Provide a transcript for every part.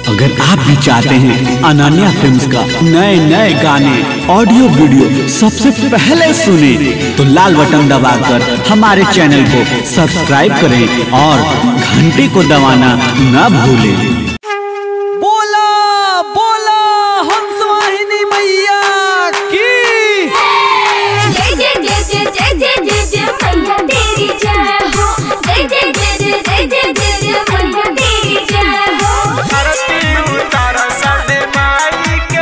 अगर आप भी चाहते हैं अनन्या फिल्म्स का नए नए गाने ऑडियो वीडियो सबसे पहले सुने तो लाल बटन दबाकर हमारे चैनल को सब्सक्राइब करें और घंटी को दबाना न भूलें बोला बोला हंस वाहिनी मैया की जय जय जय जय जय जय जय जय मैया तेरी जय हो जय जय जय जय जय जय जय जय मैया तेरी जय हो आरती उतार सदे माई के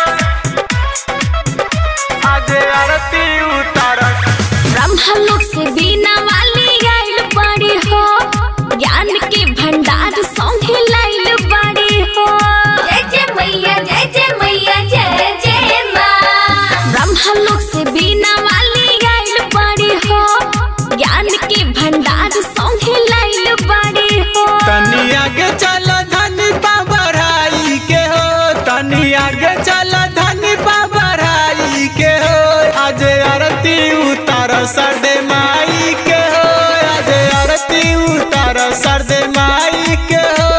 आज आरती उतार ब्रह्मलोक से बीना वाली आइल बड़ी हो ज्ञान के भंडार सौंगे लाइल बड़ी हो जय जय मैया जय जय मैया जय जय माँ ब्रह्मलोक से बीना वाली आइल बड़ी हो ज्ञान के भंडार सौंगे लाइल बड़ी हो तनी आगे चल धनी बढ़ाई के हो तनी आगे चल धनी बढ़ाई के हो आज आरती उतार सदे माई के हो आज आरती उतार सदे माई के हो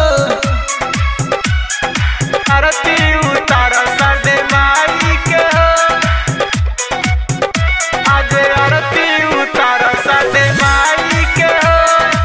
आरती उतार सदे माई के हो आज आरती उतार सदे माई के हो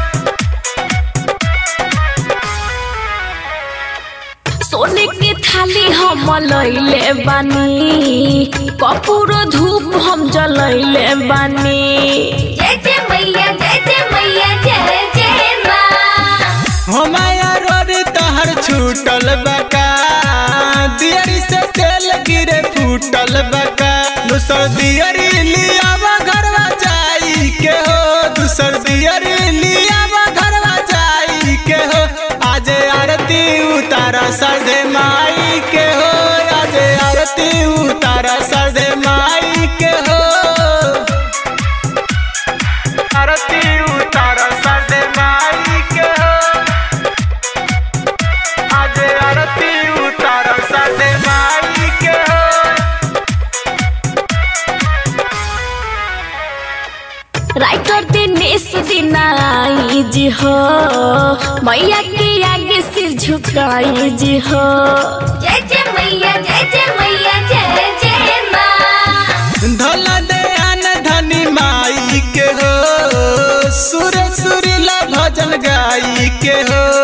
सोने के थाली हम लैले बानी कपूर धूप हम जलैले बानी जय जय मैया जय जय मैया जय जय माँ हमाया रोड तहर छूटल बका दियरी से तेल गिरे फूटल बका दूसर दियरी लियावा घरवा जाई के हो दूसर दियरी लियावा घरवा जाई के हो आज आरती उतारा सरदे माई के हो आज आरती उतारा सरदे माई के हो आरती उतारा सरदे माई के हो आज आरती उतार सदे माई के हो राइटर दिनेश दिनाई जी हो मैया के आगे सिर झुकाई जी हो जय जय मैया जय जय मैया जय जय माँ धोला दयान धनी माई के हो सुर सुरीला भजन गाई के हो